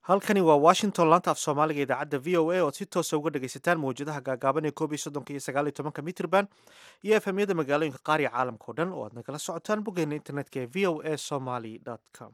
halkani waa washington laanta af soomaaliga idaacadda v o a ood si toosa uga dhegaysataan mawjadaha gaagaaban ee koob iyo soddonka iyo sagaal iyo tobanka mitrban iyo efemyada magaalooyinka qaariya caalamka o dhan oo aad nagala socotaan boggeena internetka ee v o a somaly com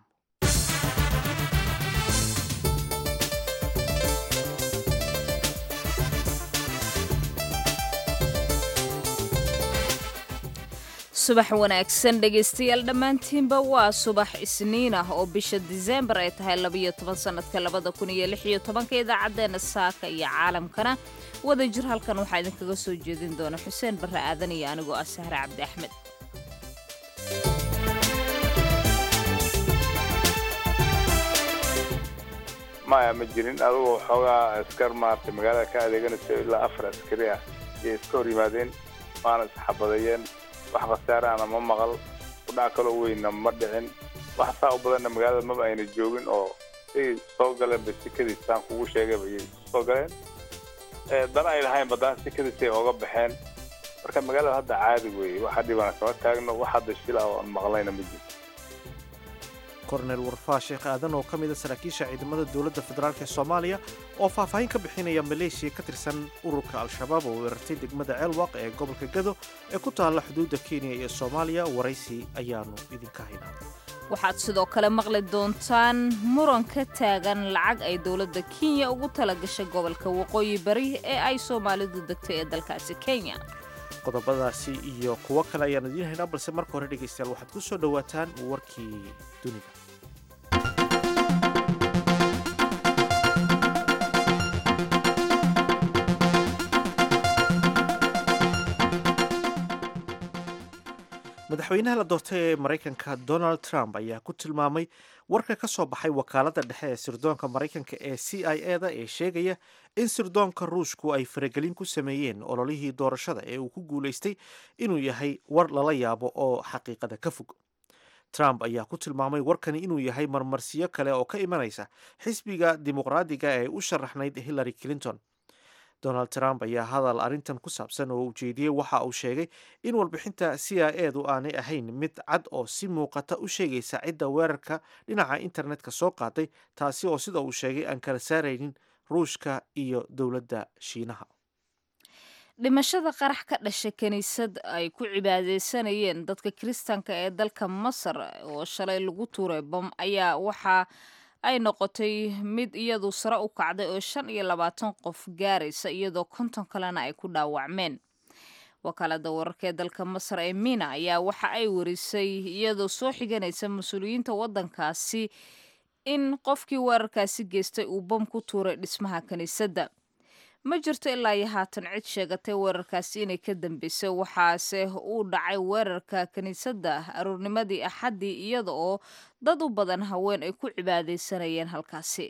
subax wanaagsan dhegaystayaal dhammaantiinba waa subax isniin ah oo bisha diseembar ay tahay labayo toban sannadka labada kun iyo lix iyo tobanka idaacaddeenna saaka iyo caalamkana wada jir halkan waxaa idinkaga soo jeedin doona xuseen barre aadan iyo anigoo ah sahre cabdi axmed maya ma jirin adugu xoogaa askar maaragtay magaalada ka adeeganayso ilaa afar askari ah ayay iska hor yimaadeen waana isxabadeeyeen wax khasaarahana ma maqal kudhac kaloo weynna ma dhicin wax saa u badanna magaalada maba ayna joogin oo say soo galeen ba sikadiisaan kugu sheegayba ayay soo galeen dana ay lahayn badana sikadiisay ooga baxeen marka magaalada hadda caadi weeye waxa dhibana kama taagno wax hadda shil ah oo aan maqlayna ma jiro kornel warfaa sheekh aadan oo ka mida saraakiisha ciidamada dowladda federaalk ee soomaaliya oo faahfaahin ka bixinaya maleeshiya ka tirsan ururka al-shabaab oo weerartay degmada ceelwaq ee gobolka gado ee ku taalla xuduudda kenya iyo soomaaliya waraysi ayaanu idinka haynaa waxaad sidoo kale maqli doontaan muran ka taagan lacag ay dowladda kenya ugu tala gashay gobolka waqooyi bari ee ay soomaalidu degtay ee dalkaasi kenya qodobadaasi iyo kuwo kale ayaan idiin haynaa balse marka hore dhegaystayaal waxaad ku soo dhowaataan warkii dunida madaxweynaha la doortay ee maraykanka donald trump ayaa ku tilmaamay warka ka soo baxay wakaaladda dhexe ee sirdoonka maraykanka ee c i e da ee sheegaya in sirdoonka ruushku ay faragelin ku sameeyeen ololihii doorashada ee uu ku guulaystay inuu yahay war lala yaabo oo xaqiiqada ka fog trump ayaa ku tilmaamay warkani inuu yahay marmarsiyo kale oo ka imanaysa xisbiga dimuqraadiga ee u sharaxnayd hillary clinton donald trump ayaa hadal arrintan ku saabsan oo ujeediyey waxa uu sheegay in warbixinta c i e du aanay ahayn mid cad oo si muuqata u sheegaysa cidda weerarka dhinaca internetka soo qaaday taasi oo sida uu sheegay aan kala saaraynin ruushka iyo dowladda shiinaha dhimashada qarax ka dhashay kiniisad ay ku cibaadeysanayeen dadka kiristaanka ee dalka masar oo shalay lagu tuuray bom ayaa waxaa ay noqotay mid iyadu sare u kacday oo shan iyo labaatan qof gaaraysa iyadoo konton kalena ay ku dhaawacmeen wakaalada wararka ee dalka masar ee mina ayaa waxa ay warisay iyadoo soo xiganaysa mas-uuliyiinta waddankaasi in qofkii weerarkaasi geystay uu bom ku tuuray dhismaha kiniisadda ma jirto ilaa iyo haatan cid sheegatay weerarkaasi inay ka dambeysay waxaase uu dhacay weerarka kiniisadda aroornimadii axaddii iyada oo dad u badan haween ay ku cibaadaysanayeen halkaasi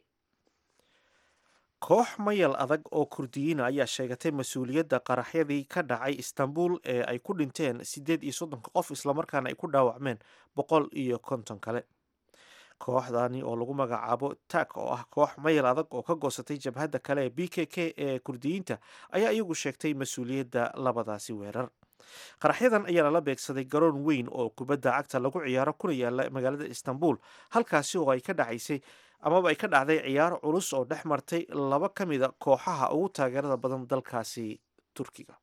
koox mayal adag oo kurdiyiina ayaa sheegatay mas-uuliyadda qaraxyadii ka dhacay istanbul ee ay ku dhinteen siddeed iyo soddonka qof islamarkaana ay ku dhaawacmeen boqol iyo konton kale kooxdani oo lagu magacaabo tak oo ah koox mayal adag oo ka goosatay jabhadda kale ee b k k ee kurdiyiinta ayaa iyagu sheegtay mas-uuliyadda labadaasi weerar qaraxyadan ayaa lala beegsaday garoon weyn oo kubadda cagta lagu ciyaaro kuna yaala magaalada istanbul halkaasi oo ay ka dhacaysay amaba ay ka dhacday ciyaaro culus oo dhex martay laba ka mida kooxaha ugu taageerada badan dalkaasi turkiga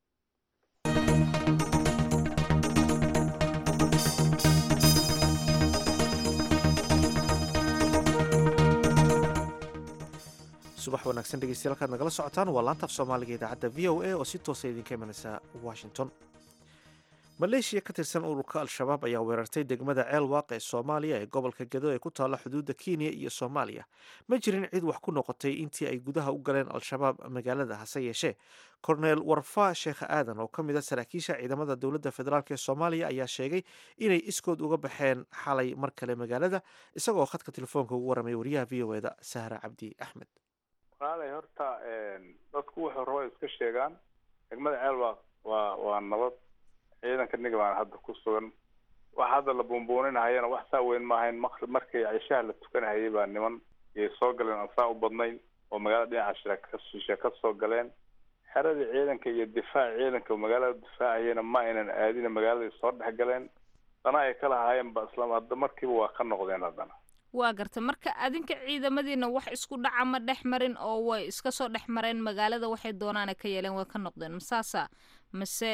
subax wanaagsan dhegeystayaal halkaad nagala socotaan waa laantaaf soomaaliga idaacadda v o a oo si toosa idinka imanaysa washington maleeshiya ka tirsan ururka al-shabaab ayaa weerartay degmada ceelwaaq ee soomaaliya ee gobolka gedo ee ku taalla xuduudda kenya iyo soomaaliya ma jirin cid wax ku noqotay intii ay gudaha u galeen al-shabaab magaalada hase yeeshee korneel warfaa sheekh aadan oo ka mid a saraakiisha ciidamada dowladda federaalk ee soomaaliya ayaa sheegay inay iskood uga baxeen xalay mar kale magaalada isagoo khadka telefoonka ugu warramay wariyaha v o eda sahra cabdi axmed qaalay horta dadku wuxuu rabo iska sheegaan degmada ceelwaaq waa waa nabad ciidanka niga baan hadda ku sugan wax hadda la buunbuuninahayana wax saa weyn maahayn markii cishaha la tukanahayay baa niman iyay soo galeen aan saa u badnayn oo magaalada dhinaca shirkashishe ka soo galeen xeradii ciidanka iyo difaaca ciidanka magaalada difaacayana ma aynan aadina magaalada soo dhex galeen dana ay ka lahaayeen ba isla hadda markiiba waa ka noqdeen haddana waa garta marka adinka ciidamadiina wax isku dhaca ma dhex marin oo way iska soo dhex mareen magaalada waxay doonaana ka yeeleen way ka noqdeen masaasa mase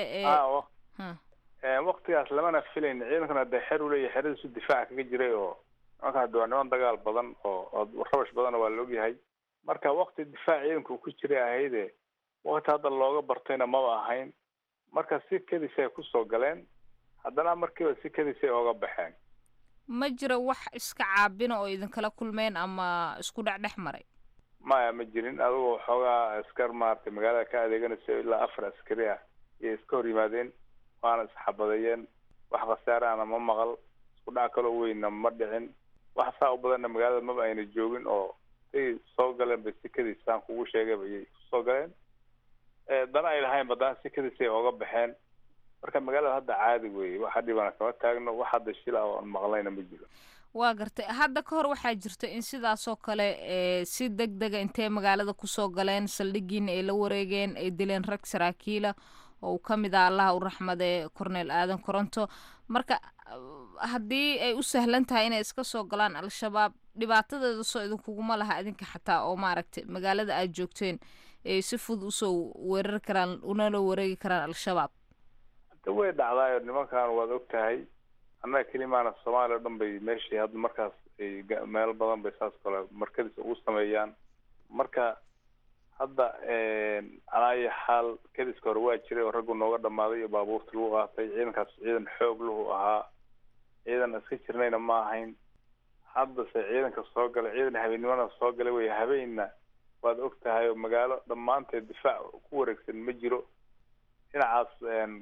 waktigaas lamana filayn ciidankana dee xer u leeyahay xeradiisu difaaca kaga jiray oo nimankaan de waa niman dagaal badan oo oo rabash badanna waa la ogyahay marka wakti difaac ciidanku ku jiray ahayde wakti hadda looga bartayna maba ahayn marka si kadis ay kusoo galeen haddana markiiba si kadis ay ooga baxeen ma jiro wax iska caabina oo idinkala kulmeen ama isku dhexdhex maray maya ma jirin adigoo xoogaa askar maaragtay magaalada ka adeeganaysa ilaa afar askari ah iyay iska hor yimaadeen waana isxabadeeyeen wax khasaare ana ma maqal isku dhac kaloo weynna ma dhicin wax saa u badanna magaalada maba ayna joogin oo say soo galeen bay sikadiisaan kugu sheegayba iyay kusoo galeen dana ay lahayn badana sikadiisay ooga baxeen marka magaalada hadda caadi weeye waxa dhibana kama taagno wax hadda shila oo aan maqlayna ma jiro waa gartay hadda ka hor waxaa jirta in sidaasoo kale si deg dega intay magaalada kusoo galeen saldhigiina ay la wareegeen ay dileen rag saraakiila oo uu ka mid ah allaha u raxmade corneel aadan koronto marka haddii ay u sahlan tahay inay iska soo galaan al-shabaab dhibaatadeeda soo idinkuguma laha idinka xataa oo maaragtay magaalada aad joogteen ay si fudud usoo weerari karaan unala wareegi karaan al-shabaab de way dhacdaayo nimankan waad og tahay annaga kelimaana soomaaliya o dhan bay meeshii hadda markaas ay meelo badan bay saas kale markadiis ugu sameeyaan marka hadda calaayi xaal kadiska hore waa jiray oo raggu nooga dhamaaday iyo baabuurta lagu qaatay ciidankaas ciidan xoog lahu ahaa ciidan iska jirnayna ma ahayn haddase ciidanka soo galay ciidan habeennimana soo galay wey habeenna waad og tahay oo magaalo dhammaanteed difaac ku wareegsan ma jiro dhinacaas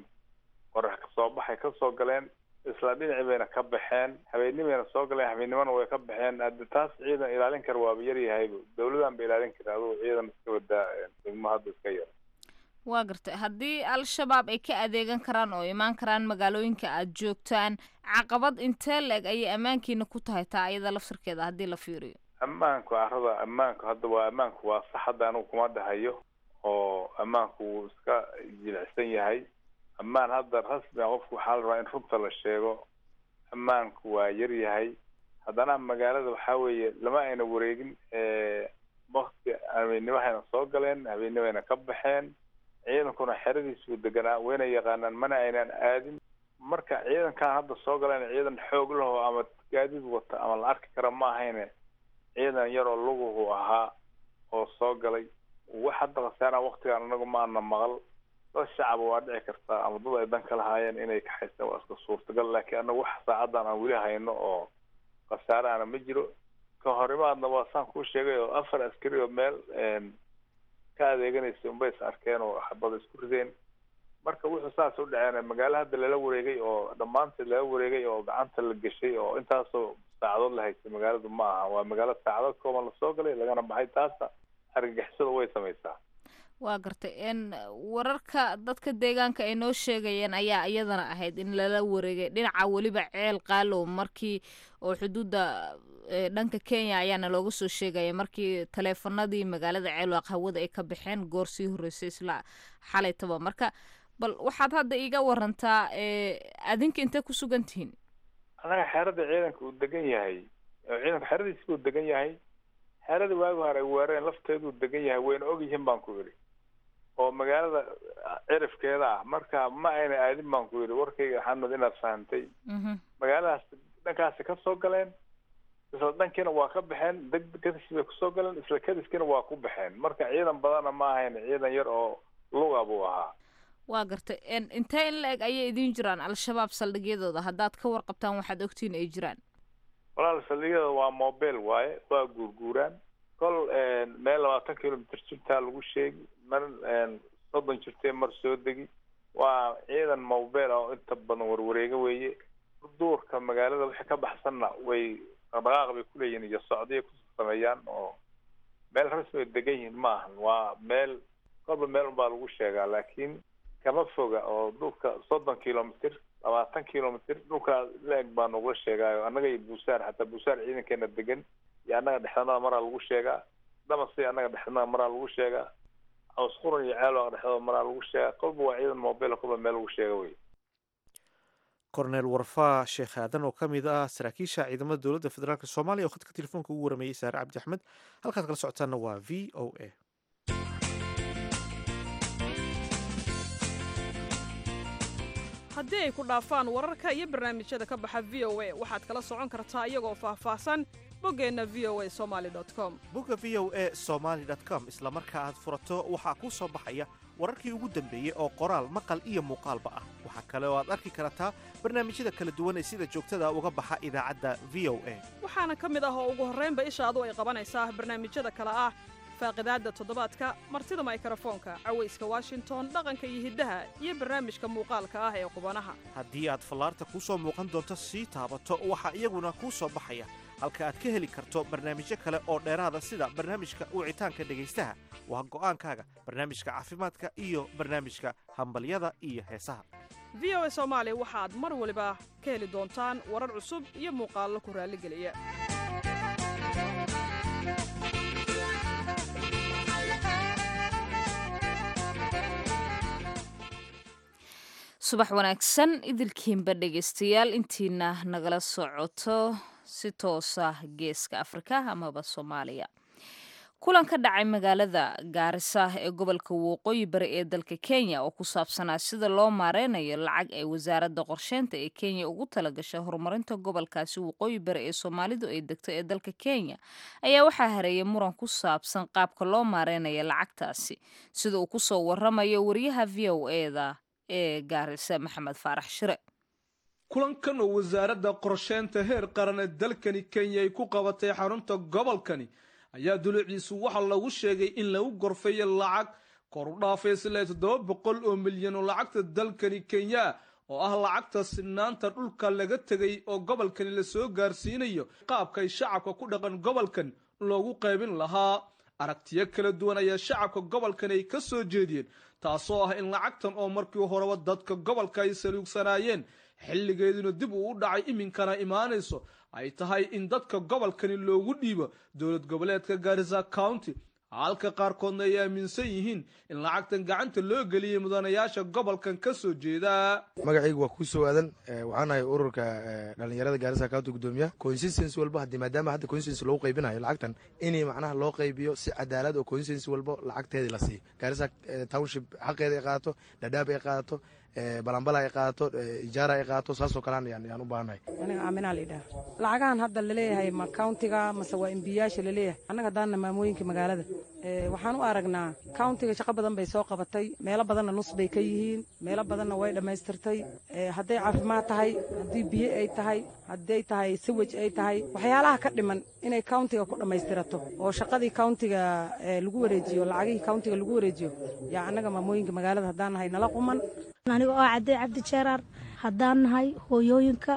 qorax kasoo baxay kasoo galeen isla dhinaci bayna ka baxeen habeennimayna soo galeen habeennimana way ka baxeen haddi taas ciidan ilaalin kara waaba yaryahayba dawladan ba ilaalin kara adugu ciidan iska wadaa degmo hadda iska yar waa gartay haddii al-shabaab ay ka adeegan karaan oo imaan karaan magaalooyinka aad joogtaan caqabad intee la-eg ayay ammaankiina ku tahay taa ayada laftirkeeda haddii la fiiriyo ammaanku carada ammaanku hadda waa ammaanku waa sax hadda anigu kuma dhahayo oo ammaanku wuu iska jilicsan yahay ammaan hadda rasmi a qofku waxaa la rabaa in runta la sheego ammaanku waa yar yahay haddana magaalada waxaa weeye lama ayna wareegin wakti habeennimahayna soo galeen habeennimayna ka baxeen ciidankuna xeradiisuu deganaa wayna yaqaanaan mana aynaan aadin marka ciidankan hadda soo galeen ciidan xoog laho ama gaadiid wata ama la arki kara ma ahayne ciidan yaroo luguhu ahaa oo soo galay wax hadda khasaaraan waktigaan anagu ma ana maqal dad shacaba waa dhici kartaa ama dad ay dan ka lahaayeen inay kaxaystaan waa iska suurtagal laakiin anagu wax saacadan aan weli hayno oo khasaare ana ma jiro ka horimaadna waa saan kuu sheegay oo afar askari oo meel ka adeeganaysa unbay is arkeen oo xabada isku rideen marka wuxuu saas u dhaceen magaalo hadda lala wareegay oo dhammaanteed lala wareegay oo gacanta la geshay oo intaasoo saacadood la haystay magaaladu ma aha waa magaalo saacadood kooban lasoo galay lagana baxay taasa argagixisada way samaysaa waa gartay n wararka dadka deegaanka ay noo sheegayeen ayaa iyadana ahayd in lala wareegay dhinaca weliba ceel qaalow markii oo xuduudda dhanka kenya ayaana looga soo sheegaya markii taleefanadii magaalada ceelwaaq hawada ay ka baxeen goor sii horreysay isla xalaytaba marka bal waxaad hadda iiga warantaa adinka intee ku sugan tihiin annaga xeerada ciidanka uu degan yahay ciidanka xeradiisi buu degan yahay xeerada waagi hore ay weerareen lafteeduu degan yahay wayna og yihiin baan ku yidhi oo magaalada cirifkeeda ah marka ma ayna aadin baan ku yidhi warkayga xamed inaad fahantay magaaladaas dhankaasi ka soo galeen isla dhankiina waa ka baxeen deg kadis bay kusoo galeen isla kadiskiina waa ku baxeen marka ciidan badanna ma ahayn ciidan yar oo luga buu ahaa waa gartay intee in la eg ayay idiin jiraan al-shabaab saldhigyadooda haddaad ka warqabtaan waxaad ogtiin ay jiraan walaal saldhigyada waa mobile waaye waa guurguuraan kol meel labaatan kilomitr jirtaa lagu sheegi mar soddon jirtee mar soo degi waa ciidan mobile oo inta badan warwareega weeye duurka magaalada wixii ka baxsanna way dhaqdhaqaaq bay kuleeyihin iyo socdiya ku sameeyaan oo meel rasmi ay degan yihiin ma ahan waa meel kolba meel unbaa lagu sheegaa laakiin kama foga oo dhulka soddon kilomitr labaatan kilomitr dhulkaa la-eg baa nagula sheegaayo annaga iyo buusaar xataa buusaar ciidankeena degan iyo annaga dhexdanada maraa lagu sheegaa damasi annaga dhexdanada maraa lagu sheegaa awsquran iyo ceelwaaq dhexdooda maraa lagu sheegaa kolba waa ciidan mobile kolba meel lagu sheega wey korneel warfaa sheekh aadan oo ka mid ah saraakiisha ciidamada dowladda federaalk soomaaliya oo khadka telefoonka ugu warameeyey saare cabdi axmed halkaad kala socotaanna waa v o a haddii ay ku dhaafaan wararka iyo barnaamijyada ka baxa v o a waxaad kala socon kartaa iyagoo faahfaahsan boggeenna v o a somali com bogga v o a somaly com isla marka aad furato waxaa kuu soo baxaya wararkii ugu dambeeyey oo qoraal maqal iyo muuqaalba ah waxaa kale oo aad arki kartaa barnaamijyada kala duwan ee sida joogtada uga baxa idaacadda v o a waxaana ka mid ah oo ugu horraynba ishaadu ay qabanaysaa barnaamijyada kale ah faaqidaadda toddobaadka martida maykarafoonka cawayska washington dhaqanka iyo hiddaha iyo barnaamijka muuqaalka ah ee qubanaha haddii aad fallaarta kuu soo muuqan doonto sii taabato waxaa iyaguna kuu soo baxaya halka aad ka heli karto barnaamijyo kale oo dheeraada sida barnaamijka wicitaanka dhegaystaha waa go'aankaaga barnaamijka caafimaadka iyo barnaamijka hambalyada iyo heesaha v o a soomaali waxaad mar waliba ka heli doontaan warar cusub iyo muuqaallo ku raalligeliya subax wanaagsan idilkiinba dhegaystayaal intiina nagala socoto si toosa geeska afrika amaba soomaaliya kulan ka dhacay magaalada gaarisa ee gobolka waqooyi bari ee dalka kenya oo ku saabsanaa sida loo maareynayo lacag ay wasaaradda qorsheynta ee kenya ugu talagashay horumarinta gobolkaasi waqooyi bari ee soomaalidu ay degto ee dalka kenya ayaa waxaa hareeyay muran ku saabsan qaabka loo maareynayo lacagtaasi sida uu kusoo waramayo wariyaha v o eda ee gaarisa maxamed faarax shire kulankan oo wasaaradda qorsheynta heer qaran ee dalkani kenya ay ku qabatay xarunta gobolkani ayaa duluciisu waxaa lagu sheegay in lagu gorfeeyo lacag kor u dhaafaysa ilaa toddoba boqol oo milyan oo lacagta dalkani kenya oo ah lacagta sinaanta dhulka laga tegay oo gobolkani lasoo gaarsiinayo qaabkay shacabka ku dhaqan gobolkan loogu qaybin lahaa aragtiyo kala duwan ayaa shacabka gobolkan ay ka soo jeediyeen taasoo ah in lacagtan oo markii horeba dadka gobolka ay saluugsanaayeen xilligeeduna dib uu u dhacay iminkana imaanayso ay tahay in dadka gobolkani loogu dhiibo dowlad goboleedka gaarisa county halka qaarkoodna ay aaminsan yihiin in lacagtan gacanta loo geliyey mudanayaasha gobolkan ka soo jeeda magacaygu waa kuu soo aadan waxaan ahay ururka dhalinyarada gaarisa county gudoomiya consistency walba hadii maadaama hadda consistency lagu qaybinayo lacagtan inay macnaha loo qaybiyo si cadaalad oo consistency walba lacagteedii la siiyo gaarisa township xaqeeda ay qaadato dhadhaab ay qaadato balambala ay qaadato ijaara ay qaadato saasoo kalean yaan u baahannahay aniga aaminaa layidhaha lacagahan hadda laleeyahay ma countiga mase waa embiyaasha laleeyahay annaga haddaanna maamooyinka magaalada waxaan u aragnaa countiga shaqo badan bay soo qabatay meelo badanna nus bay ka yihiin meelo badanna way dhammaystirtay hadday caafimaad tahay haddii biyo ay tahay hadday tahay siwej ay tahay waxyaalaha ka dhiman inay countiga ku dhammaystirato oo shaqadii countiga lagu wareejiyo lacagihii countiga lagu wareejiyo yaa annaga maamooyinka magaalada haddaan nahay nala quman aniga oo cadday cabdi jeeraar haddaan nahay hooyooyinka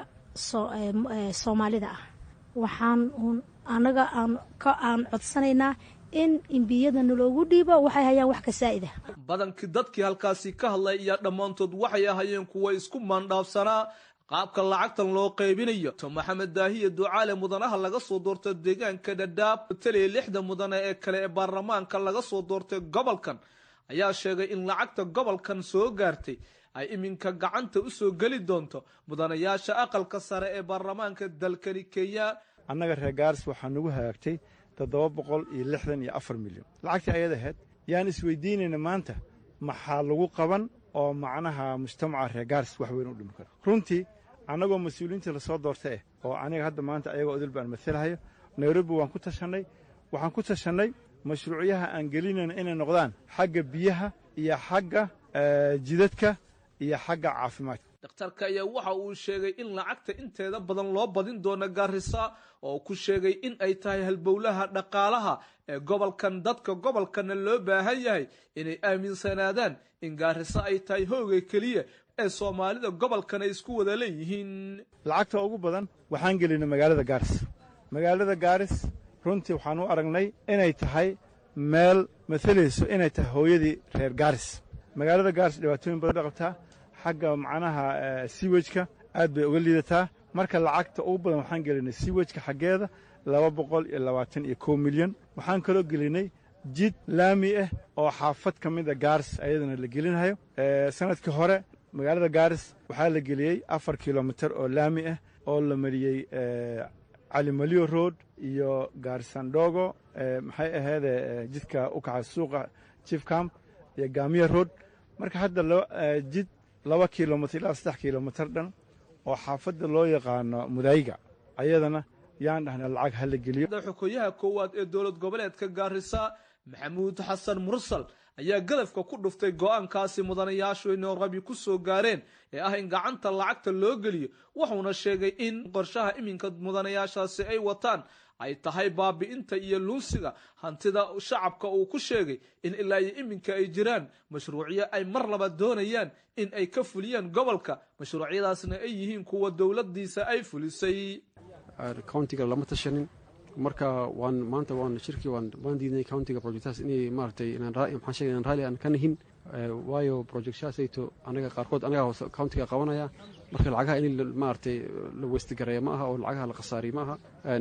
soomaalida ah waxaan annaga aan codsanaynaa in imbiyadana loogu dhiibo waxay hayaan wax ka saa'id ah badankii dadkii halkaasi ka hadlay ayaa dhammaantood waxay ahayeen kuwa isku maandhaafsanaa qaabka lacagtan loo qaybinayo to maxamed daahiya ducaale mudanaha laga soo doortay deegaanka dhadhaab taliya lixda mudane ee kale ee baarlamaanka laga soo doortay gobolkan ayaa sheegay in lacagta gobolkan soo gaartay ay iminka gacanta u soo geli doonto mudanayaasha aqalka sare ee baarlamaanka dalkani kenya annaga reer gaaris waxaa nagu hagaagtay toddoba boqol iyo lixdan iyo afar milyan lacagtii ayad ahayd yaan isweydiinayna maanta maxaa lagu qaban oo macnaha mujtamaca reer gaaris wax weyn u dhimi kara runtii annagoo mas-uuliyiinta lasoo doorta eh oo aniga hadda maanta ayagoo odil baan matalahayo nairobi waan ku tashannay waxaan ku tashannay mashruucyaha aan gelinayna inay noqdaan xagga biyaha iyo xagga jidadka iyo xagga caafimaadka dhakhtarka ayaa waxa uu sheegay in lacagta inteeda badan loo badin doono gaarisa oo ku sheegay in ay tahay halbowlaha dhaqaalaha ee gobolkan dadka gobolkanna loo baahan yahay inay aaminsanaadaan in gaarisa ay tahay hooga keliya ee soomaalida gobolkan ay isku wada leeyihiin lacagta ugu badan waxaan gelinay magaalada gaaris magaalada gaaris runtii waxaan u aragnay inay tahay meel matalayso inay tahay hooyadii reer gaaris magaalada gaaris dhibaatooyin badan bay qabtaa xagga macnaha siwejka aad bay uga liidataa marka lacagta ugu badan waxaan gelinay siwejka xaggeeda laba boqol iyo labaatan iyo kow milyan waxaan kaloo gelinay jid laami ah oo xaafad ka mida gaaris ayadana la gelinhayo sanadkii hore magaalada gaaris waxaa la geliyey afar kilomitir oo laami ah oo la mariyey calimaliyo road iyo gaarisandhogo maxay aheede jidka u kaxa suuqa chief camp iyo gaamiya road marka hadda jid laba kilomitr ilaa saddex kilomitir dhan oo xaafadda loo yaqaano mudaayiga ayadana yaan dhahna lacag hala geliyo xokoyaha koowaad ee dowlad goboleedka gaarisa maxamuud xasan mursal ayaa gadafka ku dhuftay go'aankaasi mudanayaashu ay nairobi ku soo gaareen ee ah in gacanta lacagta loo geliyo wuxuuna sheegay in qorshaha iminka mudanayaashaasi ay wataan ay tahay baabi'inta iyo luunsiga hantida shacabka uu ku sheegay in ilaa iyo iminka ay jiraan mashruucyo ay mar laba doonayaan in ay ka fuliyaan gobolka mashruucyadaasna ay yihiin kuwa dowladiisa ay fulisay countiga lama tashanin marka waan maanta waan shirkii waan waan diidnay countiga projectaas inay maaragtay inaan maxaan sheegay inaan raalli aan ka nihin waayo projectshaasayto anaga qaarkood anaga hoose countiga qabanaya marka lacagaha in maaragtay la westigareeya ma aha oo lacagaha la khasaariya ma aha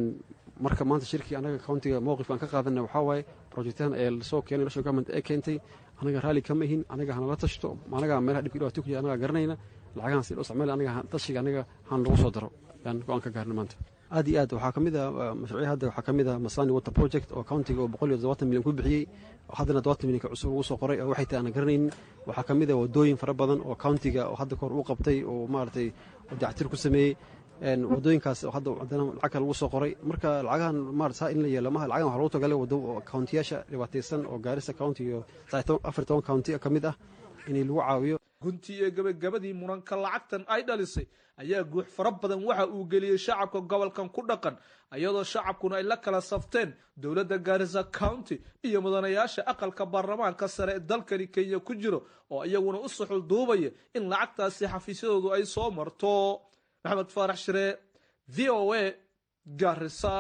marka maanta shirkii anaga countiga mowqif aan ka qaadana waxaa waaye projectadan ee lasoo keenay national government ee keentay anaga raalli kama ihin anaga hanala tashto anaga meelaha dhibka dhibaato ku jira anaga garanayna lacagahan si loo isticmaali anaga tashiga anaga han lagu soo daro yaan go-aan ka gaarna maanta aad iyo aad waxaa kamid a mashruucya hadda waxaa kamid a masani water project oo countiga oo boqol iyo todobaatan milyan ku bixiyey oo haddana todobaatan milyanka cusub lagu soo qoray oo waxay tahay aanan garanaynin waxaa kamid a wadooyin fara badan oo countiga oo hadda kahor uu qabtay oo maaragtay dactir ku sameeyey wadooyinkaas hadda haddana lacagka lagu soo qoray marka lacagahan maarata saa in la yeelo maha lacagahan waxaa lagu tagalay wado countiyaasha dhibaataysan oo gaarisa county iyo afar toban county ka mid ah in lagu caawiyo guntii ee gabagabadii muranka lacagtan ay dhalisay ayaa guux fara badan waxa uu geliyey shacabka gobolkan ku dhaqan iyadoo shacabkuna ay la kala safteen dowladda gaarisa county iyo mudanayaasha aqalka baarlamaanka sare ee dalkani kenya ku jiro oo iyaguna u suxul duubaya in lacagtaasi xafiisyadoodu ay soo marto maxamed faarax shire v o a gaarisa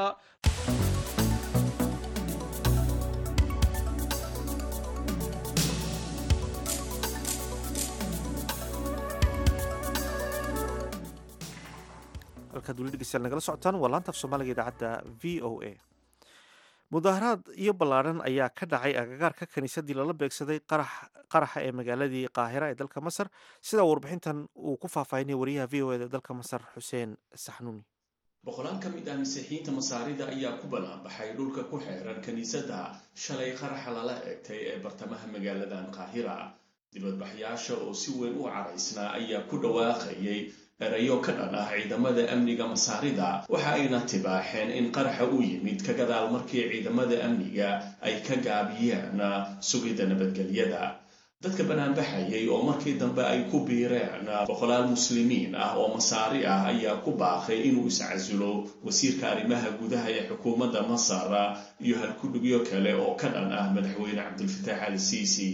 halkaad weli dhegeystayaal nagala socotaan waa laanta af soomaaliga idaacadda v o a mudaaharaad iyo ballaadhan ayaa ka dhacay agagaarka kiniisadii lala beegsaday qaraxa ee magaaladii qaahira ee dalka masar sidaa warbixintan uu ku faahfaahinaya wariyaha v o eda dalka masar xuseen saxnuuni boqolaal ka mid ah masiixiyiinta masaarida ayaa ku ballaanbaxay dhulka ku xeeran kiniisadda shalay qaraxa lala eegtay ee bartamaha magaaladan qaahira dibadbaxyaasha oo si weyn u caraysnaa ayaa ku dhawaaqayay erayo ka dhan ah ciidamada amniga masaarida waxa ayna tibaaxeen in qaraxa u yimid ka gadaal markii ciidamada amniga ay ka gaabiyeen sugidda nabadgelyada dadka banaanbaxayay oo markii dambe ay ku biireen boqolaal muslimiin ah oo masaari ah ayaa ku baaqay inuu iscasulo wasiirka arrimaha gudaha ee xukuumadda masar iyo halkudhigyo kale oo ka dhan ah madaxweyne cabdilfataax al siisi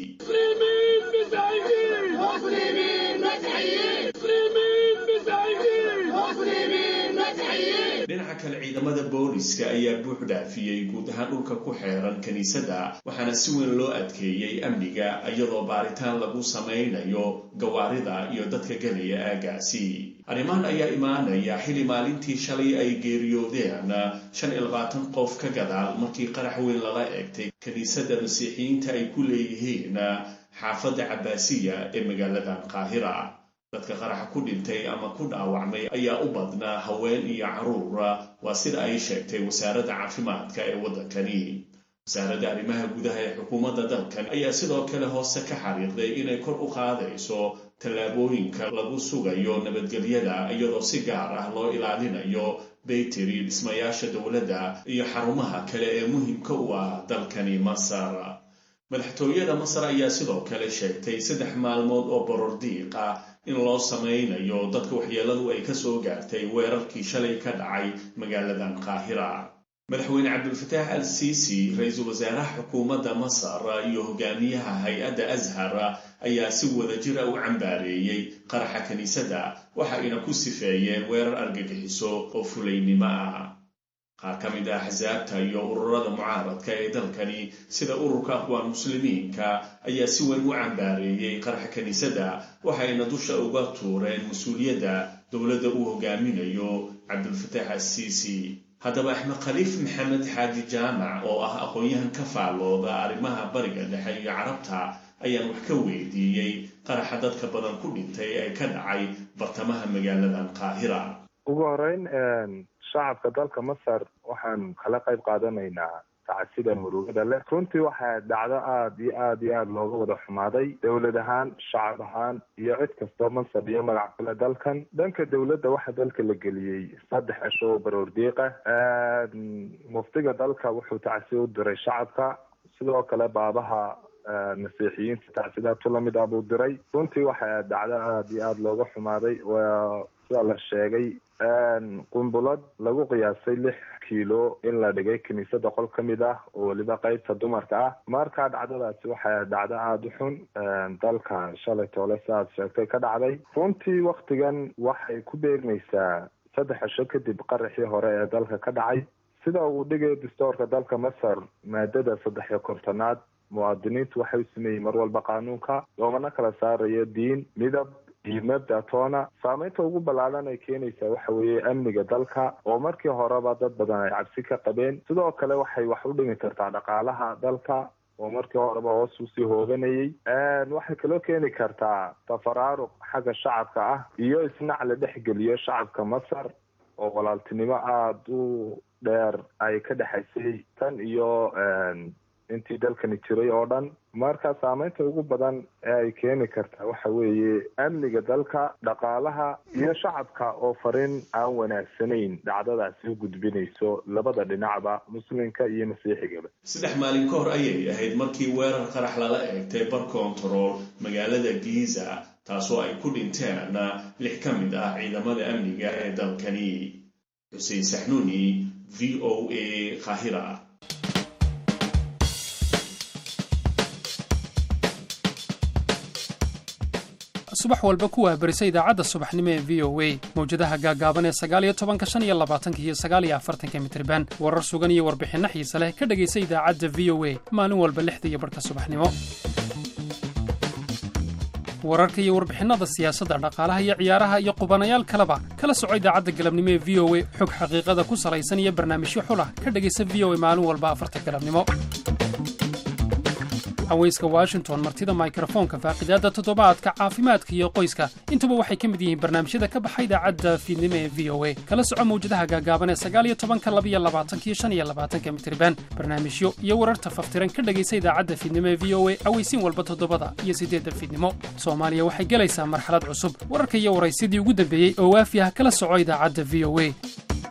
dhinaca kale ciidamada booliska ayaa buux dhaafiyey guud ahaan dhulka ku xeeran kiniisadda waxaana si weyn loo adkeeyey amniga iyadoo baaritaan lagu samaynayo gawaarida iyo dadka gelaya aagaasi arrimahan ayaa imaanaya xili maalintii shalay ay geeriyoodeen shan iyo labaatan qof ka gadaal markii qarax weyn lala eegtay kiniisadda masiixiyiinta ay ku leeyihiin xaafadda cabaasiya ee magaaladan qaahira dadka qaraxa ku dhintay ama ku dhaawacmay ayaa u badnaa haween iyo caruur waa sida ay sheegtay wasaaradda caafimaadka ee waddankani wasaaradda arrimaha gudaha ee xukuumadda dalkan ayaa sidoo kale hoose ka xariiqday inay kor u qaadayso tallaabooyinka lagu sugayo nabadgelyada iyadoo si gaar ah loo ilaalinayo bayteri dhismayaasha dowladda iyo xarumaha kale ee muhiimka u ah dalkani masar madaxtooyada masar ayaa sidoo kale sheegtay saddex maalmood oo borordiiq ah in loo samaynayo dadka waxyeeladu ay ka soo gaartay weerarkii shalay ka dhacay magaaladan qaahira madaxweyne cabdulfataax al siisi ra-iisul wasaaraha xukuumadda masar iyo hogaamiyaha hay-adda ashar ayaa si wadajira u cambaareeyey qaraxa kiniisadda waxa ayna ku sifeeyeen weerar argagixiso oo fulaynimo ah qaar ka mid ah axsaabta iyo ururada mucaaradka ee dalkani sida ururka aqwaan muslimiinka ayaa si weyn u cambaareeyey qaraxa kiniisadda waxayna dusha uga tuureen mas-uuliyadda dowladda uu hogaaminayo cabdulfataax assiisi haddaba axmed khaliif maxamed xaaji jaamac oo ah aqoon-yahan ka faallooda arrimaha bariga dhexe iyo carabta ayaan wax ka weydiiyey qaraxa dadka badan ku dhintay ee ka dhacay bartamaha magaaladan qaahira ugu horeyn shacabka dalka masar waxaan kala qayb qaadanaynaa tacsida murugada leh runtii waxaa dhacdo aada iyo aada iyo aada looga wada xumaaday dowlad ahaan shacab ahaan iyo cid kastoo mansab iyo magac kale dalkan dhanka dowladda waxaa dalka la geliyey saddex cisho oo baroordiiqa muftiga dalka wuxuu tacsi u diray shacabka sidoo kale baabaha masiixiyiinta tacsidaatu lamid ah buu diray runtii waxaa dhacdo aada iyo aada looga xumaaday waa sida la sheegay qumbulad lagu qiyaasay lix kiilo in la dhigay kiniisada qol ka mid ah oo weliba qeybta dumarka ah markaa dhacdadaasi waxay dhacdo aada u xun dalka shalay toole si aad sheegtay ka dhacday runtii waktigan waxay ku beegmaysaa saddex cisho kadib qaraxii hore ee dalka ka dhacay sida uu dhigay dastoorka dalka masar maadada saddex iyo kontonaad muwaadiniintu waxay u sameeyey mar walba qaanuunka loomana kala saarayo diin midab iyo mabda toona saameynta ugu ballaadan ay keenaysaa waxa weeye amniga dalka oo markii horeba dad badan ay cabsi ka qabeen sidoo kale waxay wax u dhimi kartaa dhaqaalaha dalka oo markii horeba hoos usii hooganayay waxay kaloo keeni kartaa tafaraaruq xagga shacabka ah iyo isnac la dhexgeliyo shacabka masar oo walaaltinimo aada u dheer ay ka dhexaysay tan iyo intii dalkani jiray oo dhan marka saameynta ugu badan ee ay keeni kartaa waxa weeye amniga dalka dhaqaalaha iyo shacabka oo fariin aan wanaagsanayn dhacdadaasi u gudbinayso labada dhinacba muslimka iyo masiixigaba saddex maalin ka hor ayay ahayd markii weerar qarax lala eegtay bar control magaalada giza taasoo ay ku dhinteen lix ka mid ah ciidamada amniga ee dalkani xuseen saxnuuni v o a kahira subax walba ku wahbarisa idaacadda subaxnimo ee v o a mawjadaha gaagaaban ee sagaaliyo tobanka shan iyo labaatanka iyo sagaaliyo afartanka mitriban warar sugan iyo warbixinno xiise leh ka dhegaysa idaacadda v o a maalin walba lixda iyo barhka subaxnimo wararka iyo warbixinnada siyaasadda dhaqaalaha iyo ciyaaraha iyo qubanayaal kaleba kala soco idaacadda galabnimo ee v o a xog xaqiiqada ku salaysan iyo barnaamijyo xulah ka dhegaysa v o a maalin walba afarta galabnimo haweyska washington martida mikrofoonka faaqidaadda toddobaadka caafimaadka iyo qoyska intuba waxay ka mid yihiin barnaamijyada ka baxa idaacadda fiidnimo ee v o a kala soco mawjadaha gaagaaban ee sagaaliyo tobanka labiyo labaatanka iyo shan iyo labaatanka mitriban barnaamijyo iyo wararta faftiran ka dhegaysa idaacadda fiidnimo ee v o a aweysiin walba toddobada iyo siddeedda fiidnimo soomaaliya waxay gelaysaa marxalad cusub wararka iyo waraysidii ugu dambeeyey oo waafi ah kala soco idaacadda v o a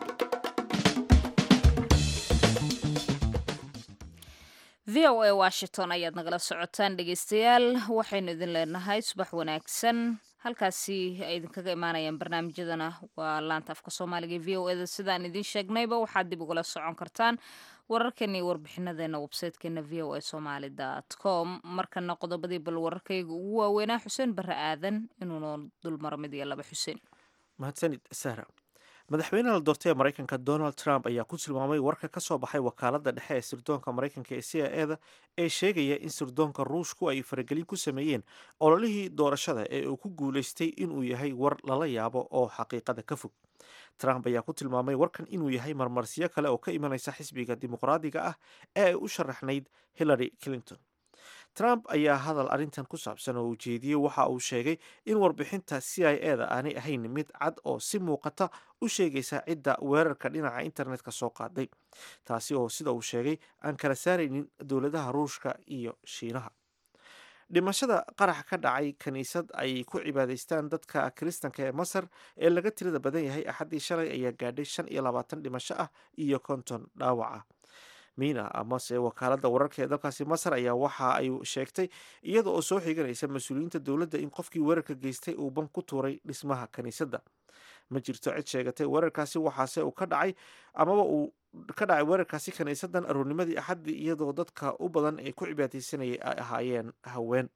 v o a washington ayaad nagala socotaan dhegeystayaal waxaynu idin leenahay subax wanaagsan halkaasi ay idinkaga imaanayaan barnaamijyadana waa laanta afka soomaaliga e v o eda sidaan idiin sheegnayba waxaad dib ugala socon kartaan wararkeena iyo warbixinadeena websaytekeena v o a somaali dt com markana qodobadii bal wararkayga ugu waaweynaa xuseen barre aadan inuuna dulmaro mid iyo laba xuseen mahadsanid sahra madaxweynaha la doortay ee maraykanka donald trump ayaa ku tilmaamay warka ka soo baxay wakaaladda dhexe ee sirdoonka maraykanka ee c i eda ee sheegaya in sirdoonka ruushku ay faragelin ku sameeyeen ololihii doorashada ee uu ku guulaystay inuu yahay war lala yaabo oo xaqiiqada ka fog trump ayaa ku tilmaamay warkan inuu yahay marmarsiyo kale oo ka imanaysa xisbiga dimuqraadiga ah ee ay u sharaxnayd hillary clinton trump ayaa hadal arrintan ku saabsan oo ujeediyey waxa uu sheegay in warbixinta c i eda aanay ahayn mid cad oo si muuqata u sheegaysa cidda weerarka dhinaca internetka soo qaaday taasi oo sida uu sheegay aan kala saaraynin dowladaha ruushka iyo shiinaha dhimashada qarax ka dhacay kiniisad ay ku cibaadaystaan dadka kiristanka ee masar ee laga tirada badan yahay axaddii shalay ayaa gaadhay shan iyo labaatan dhimasho ah iyo konton dhaawac ah miina amase wakaaladda wararka ee dalkaasi masar ayaa waxa ay sheegtay iyada oo soo xiganaysa mas-uuliyiinta dowladda in qofkii weerarka geystay uu ban ku tuuray dhismaha kiniisadda ma jirto cid sheegatay weerarkaasi waxaase uu ka dhacay amaba uu ka dhacay weerarkaasi kiniisadan aroornimadii axaddii iyadoo dadka u badan ee ku cibaadaysanayay ay ahaayeen haween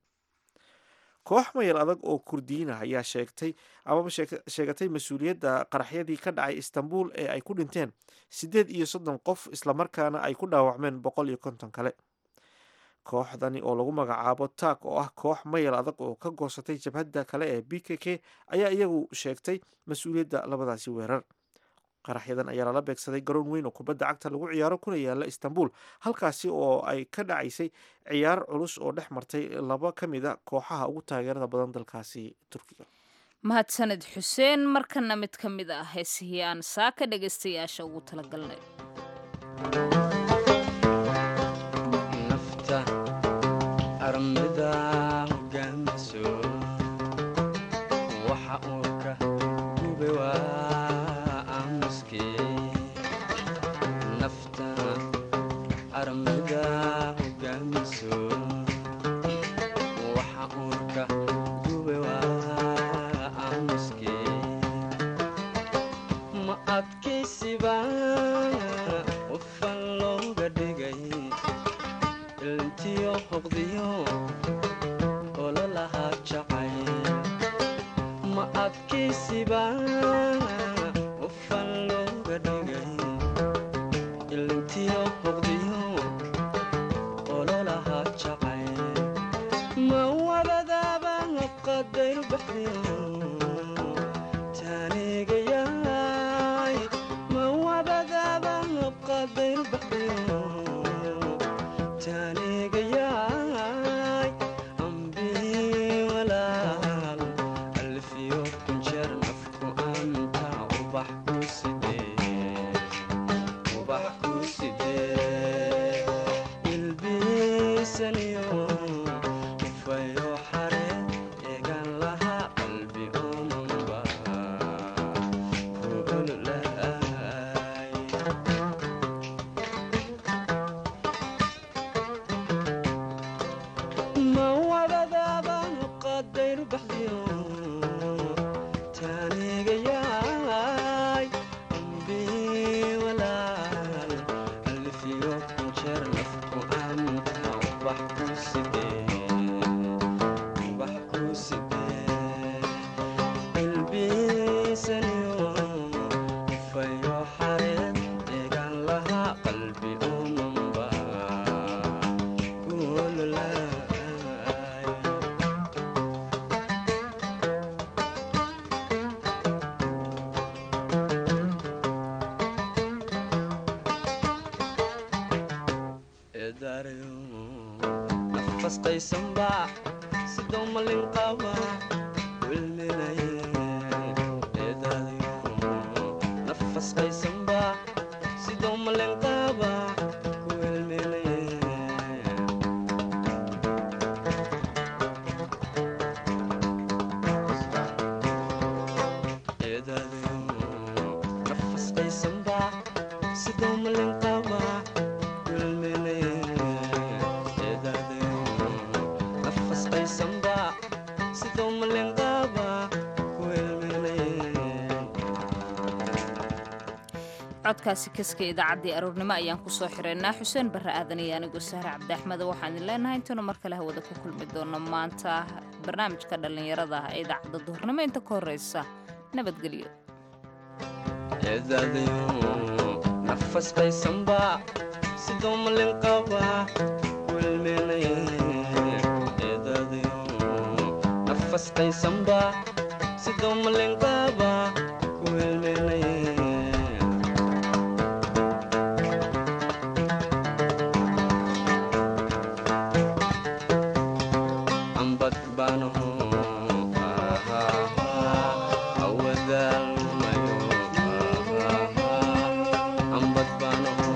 koox mayal adag oo kurdiyiinah ayaa sheegtay amaba sheegatay mas-uuliyadda qaraxyadii ka dhacay istanbul ee ay ku dhinteen siddeed iyo soddon qof islamarkaana ay ku dhaawacmeen boqol iyo konton kale kooxdani oo lagu magacaabo taag oo ah koox mayal adag oo ka goosatay jabhadda kale ee b k k ayaa iyagu sheegtay mas-uuliyadda labadaasi weerar qaraxyadan ayaa lala beegsaday garoon weyn oo kubadda cagta lagu ciyaaro kuna yaala istanbul halkaasi oo ay ka dhacaysay ciyaar culus oo dhex martay laba ka mid a kooxaha ugu taageerada badan dalkaasi turkiga mahadsaned xuseen markana mid ka mid ah heesihii aan saaka dhegaystayaasha ugu talagalnay armida hogaamiso waxa uu ka gube waa aamuske nafta armida hogaamiso waxa uu ka gube waa aamuske ma adkaysiba qofan looga dhigay ilntiyo hoqdiyo ololahaa jacay ma adkaysiba qofan looga dhigay ilintiyo hoqdiyo ololahaa jacay ma wabadaaba qadayru baxdiyo taanigayaay ma wabadaaba qadayru baxdiyo taanigayaay ambii walaal alfiyo kunjeer nafku anta ubax ku sidee ubax ku sidee ilbiisaniyo ufayo xare eegan lahaa qalbi omanba ku ololaay ma wabadaaba qadayru baxdiyo taanigayaay ambii walaal alfiyo kunjeer nafku anta ubax ku sidee ubax ku sidee ilbiisaniyo ufayo xareed eegan lahaa qalbi omanba ku ololaay eedaarayo nafasqaysanba sidoo malin qaba wilminaye eedaadayo nafasqaysanba sidoo malin qaba ku wilminaye eedaadayo nafasqaysanba sidoo malin qaba nafasqaysanba sidoo malenqaaba ku codkaasi kaska idaacaddii aroornimo ayaan kusoo xireynaa xuseen barre aadan iyo anigoo sahre cabdi axmed waxaan idin leenahay intaynu mar kale hawada ku kulmi doono maanta barnaamijka dhallinyarada ah ee idaacadda duhurnimo inta ka horreysa nabadgelyo eedaadayo nafasqaysanba sidoo malenqaaba ku ilmeenaye eedaadayo nafasqaysanba sidoo malenqaaba ku ilmeenaye ambad baanaho awadaalmayo ambad baanaho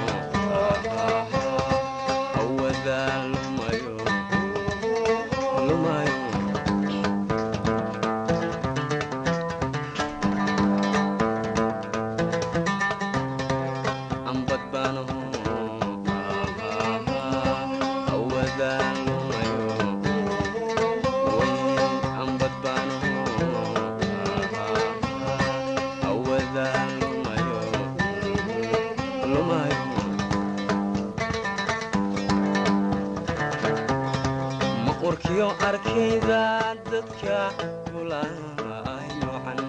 awadaalmayo lumayo ambad baanaho awadaalmayo ambad baanaho awadaalmayo lumayo ma urkiyo arkayda dadka kulaay noocan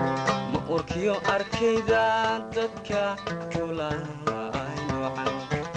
ma urkiyo arkayda dadka kulaay noocan